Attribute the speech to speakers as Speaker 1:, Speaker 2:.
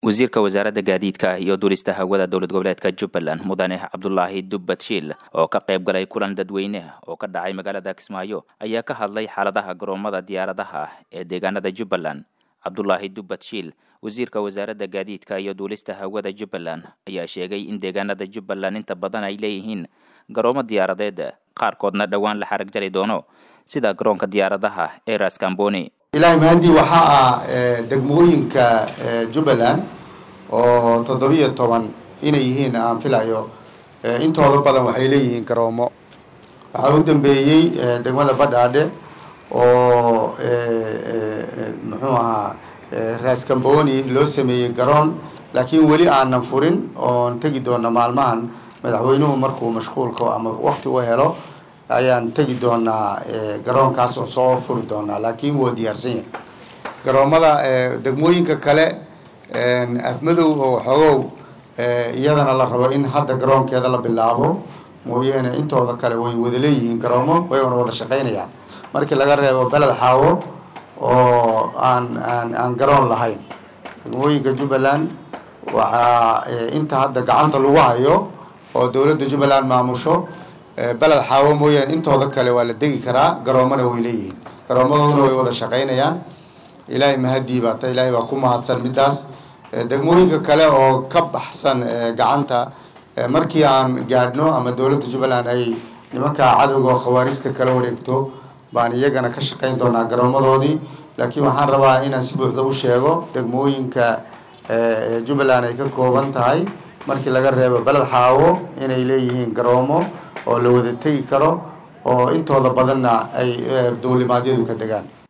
Speaker 1: wasiirka wasaaradda gaadiidka iyo duulista hawada dowlad goboleedka jubbaland mudane cabdulaahi dubbad shiil oo ka qayb galay kulan dadweyne oo ka dhacay magaalada kismaayo ayaa ka hadlay xaaladaha garoomada diyaaradaha ee deegaanada jubbaland cabdulaahi dubbad shiil wasiirka wasaaradda gaadiidka iyo duulista hawada jubbaland ayaa sheegay in deegaanada jubbaland inta badan ay leeyihiin garoomo diyaaradeed qaarkoodna dhowaan la xarag jari doono sida garoonka diyaaradaha ee raskamboni
Speaker 2: ilaahay mahadii waxaa ah degmooyinka jubbaland oo toddobiyo toban inay yihiin aan filayo intooda badan waxay leeyihiin garoomo waxaa u dambeeyey degmada badhaadhe oo muxuu ahaa raskamboni loo sameeyey garoon laakiin weli aanan furin oon tegi doona maalmahan madaxweynuhu markuu mashquulka ama wakti u helo ayaan tegi doonaa garoonkaas oo soo furi doonaa laakiin waa diyaarsan yahay garoomada degmooyinka kale afmadow oo xogow iyadana la rabo in hadda garoonkeeda la bilaabo mooyaane intooda kale way wada leeyihiin garoomo wayna wada shaqaynayaan markii laga reebo beled xaawo oo aan aan aan garoon lahayn degmooyinka jubbaland waxaa inta hadda gacanta lagu hayo oo dowladda jubbaland maamusho beled xaawo mooyaane intooda kale waa la degi karaa garoomana way leeyihiin garoomadooduna way wada shaqaynayaan ilaahay mahadii baa ta ilaahay baa ku mahadsan midaas degmooyinka kale oo ka baxsan gacanta markii aan gaadhno ama dowladda jubbaland ay nimankaa cadowga oo khawaarijta kala wareegto baan iyagana ka shaqayn doonaa garoomadoodii laakiin waxaan rabaa inaan si buuxda u sheego degmooyinka jubbaland ay ka kooban tahay markii laga reebo beled xaawo inay leeyihiin garoomo oo la wada tegi karo oo intooda badanna ay duulimaadyadu ka degaan